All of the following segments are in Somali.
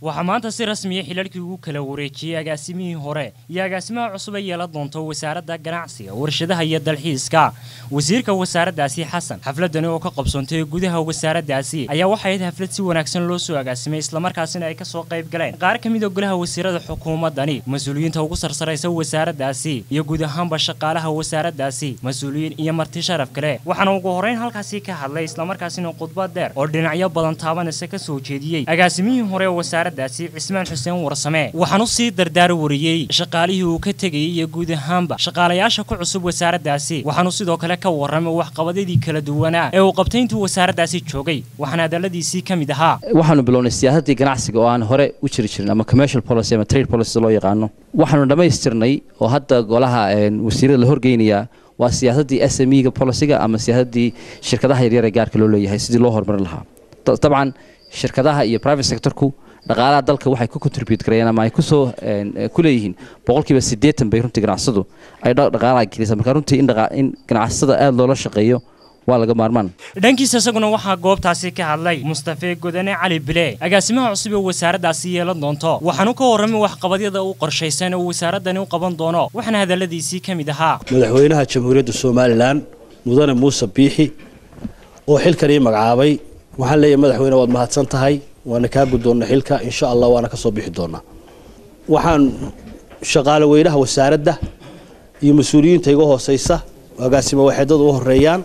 waxaa maanta si rasmiya xilalkii ugu kala wareejiyey agaasimihii hore iyo agaasimaha cusub ay yeelan doonto wasaaradda ganacsiga warshadaha iyo dalxiiska wasiirka wasaaraddaasi xasan xafladani oo ka qabsoontay gudaha wasaaraddaasi ayaa waxay ahayd xaflad si wanaagsan loo soo agaasimay islamarkaasina ay kasoo qayb galeen qaar ka mid a golaha wasiirada xukuumaddani mas-uuliyiinta ugu sarsaraysa wasaaraddaasi iyo guud ahaanba shaqaalaha wasaaraddaasi mas-uuliyiin iyo marti sharaf kale waxaana ugu horreyn halkaasi ka hadlay islamarkaasina khudbad dheer oo dhinacyo badan taabanaysa ka soo jeediyey agaasimihii hore wasaaraddaasi cismaan xuseen warsame waxaanu sii dardaar wariyey shaqaalihii uu ka tegayay iyo guud ahaanba shaqaalayaasha ku cusub wasaaraddaasi waxaanu sidoo kale ka warramay waxqabadyadii kala duwanaa ee uu qabtay intuu wasaaraddaasi joogay waxaana hadalladiisii ka mid ahaa waxaanu bilownay siyaasaddii ganacsiga oo aan hore u jiri jirin ama commercial policy ama trade policy loo yaqaano waxaanu dhammaystirnay oo hadda golaha wasiirada la horgeynayaa waa siyaasaddii s m e ga policyga ama siyaasaddii shirkadaha yaryar ee gaarka loo leeyahay sidii loo horumarin lahaa dabcan shirkadaha iyo private sectorku dhaqaalaha dalka waxay ku contribute garayeen ama ay kusoo ku leeyihiin boqolkiiba siddeetan bay runtii ganacsadu ay dhaqaalaha gelisa marka runtii in ganacsada aada loola shaqeeyo waa laga maarmaan dhankiisa isaguna waxaa goobtaasi ka hadlay mustafe godane cali bile agaasimaha cusub ee wasaaraddaasi yeelan doonto waxaanu ka warramay waxqabadyada u qorshaysan oo wasaaraddani u qaban doono waxaana hadalladiisii ka mid ahaa madaxweynaha jamhuuriyadda somalilan mudane muuse biixi oo xilkan ii magacaabay waxaan leeyahay madaxweyne waad mahadsan tahay waana kaa guddoonna xilka insha allah waana ka soo bixi doonaa waxaan shaqaale weynaha wasaaradda iyo mas-uuliyiinta iga hooseysa agaasimo waxeedada u horeeyaan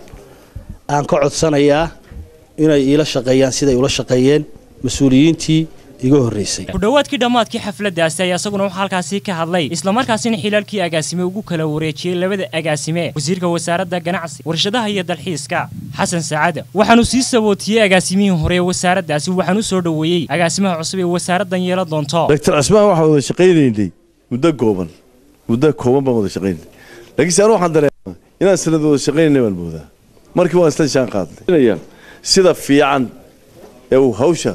aan ka codsanayaa inay iila shaqeeyaan siday ula shaqeeyeen mas-uuliyiintii iga horreysay ku dhowaadkii dhammaadkii xafladdaasi ayaa isaguna waxaa halkaasi ka hadlay islamarkaasina xilaalkii agaasime ugu kala wareejiyey labada agaasime wasiirka wasaaradda ganacsi warshadaha iyo dalxiiska xasan saacada waxaanu sii sabootiyey agaasimihii hore ee wasaaraddaasi waxaanu soo dhoweeyey agaasimaha cusub ee wasaaraddan yeelan doonto doctor cismaan waxaan wada shaqaynaynay muddo kooban muddo kooban baan wada shaqaynay laakiinse anu waxaan dareemaa inaan sanad wada shaqaynayna baan moodaa markii waan isla shaan qaadnay sida fiican ee uu hawsha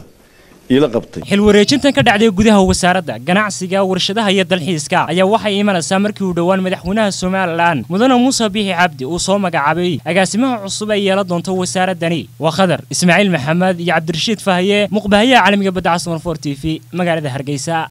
xil wareejintan ka dhacday gudaha wasaaradda ganacsiga warshadaha iyo dalxiiska ayaa waxay imanaysaa markii uu dhowaan madaxweynaha somalilan mudane muuse biixi cabdi uu soo magacaabay agaasimaha cusub ay yeelan doonto wasaaraddani waa khadar ismaaciil maxamed iyo cabdirashiid fahaye muqbahayaha caalamiga badda casmar for t v magaalada hargeysa